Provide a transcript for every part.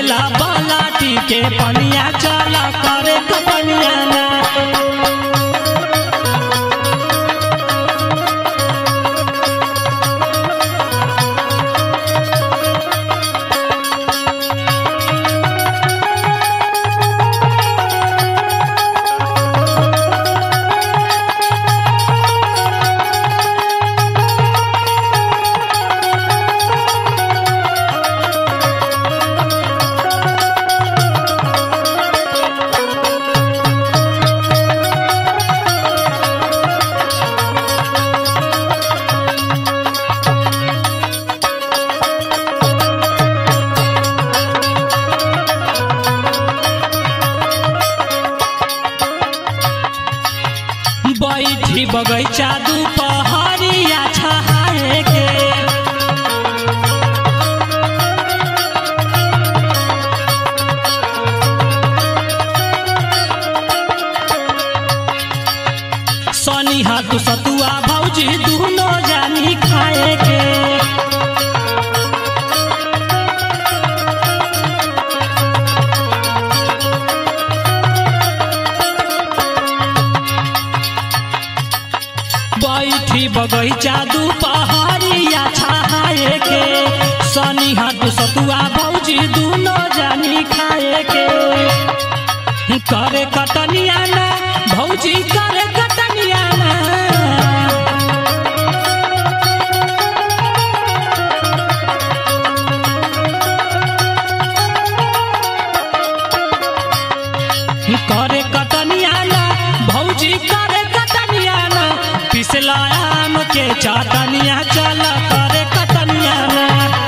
लेला बलाटी के पनिया चल करे कपनिया ना बैठी बगैचा दुपहरिया छहाए के सनी हाथ सतुआ भौजी दुनो जानी खाए के बैठी बगैचा दुपहरिया छहाए के सनी हाथ सतुआ भौजी दुनो जानी खाए के करे कटनिया ना भौजी करे कटनिया ना करे कटनिया ना भौजी करे कटनिया ना पिसला आम के चाटनिया चल करे कटनिया ना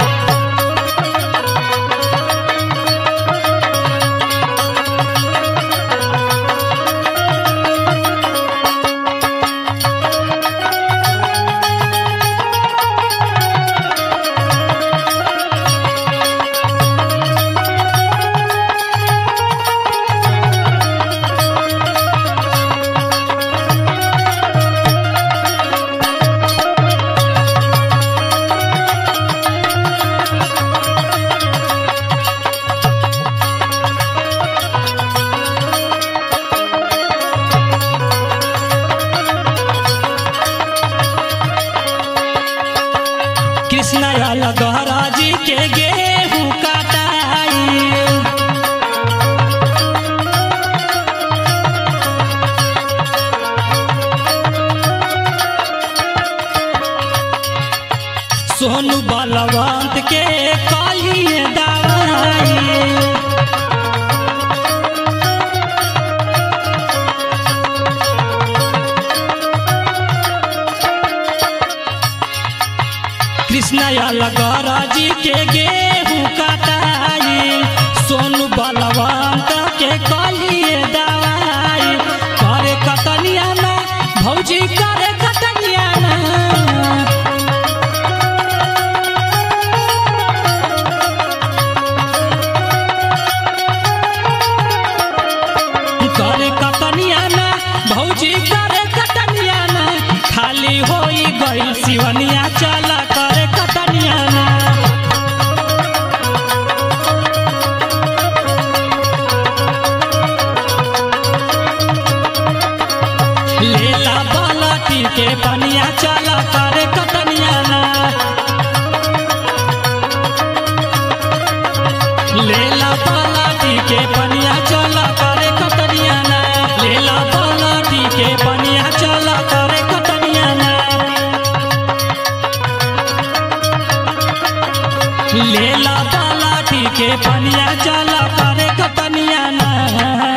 कृष्ण गहरा जी के गेहूँ काटाई सोनू बलवंत के कालिए दवाई कृष्ण जी के गेहूँ काटाई सोनू बलवंत के कालिए दवाई करे कतनिया ना भौजी करे कतनिया ना करे कतनिया ना भौजी करे कतनिया ना खाली होई गई सिवनिया चल करे कतनिया ना लेला बालटी के पनिया चल करे कतनिया ना लेला बालटी के पनिया चल करे कतनिया ना लेला बालटी के पनिया चल करे कतनिया ना लेला बालाटी के पनिया चल करे कतनिया ना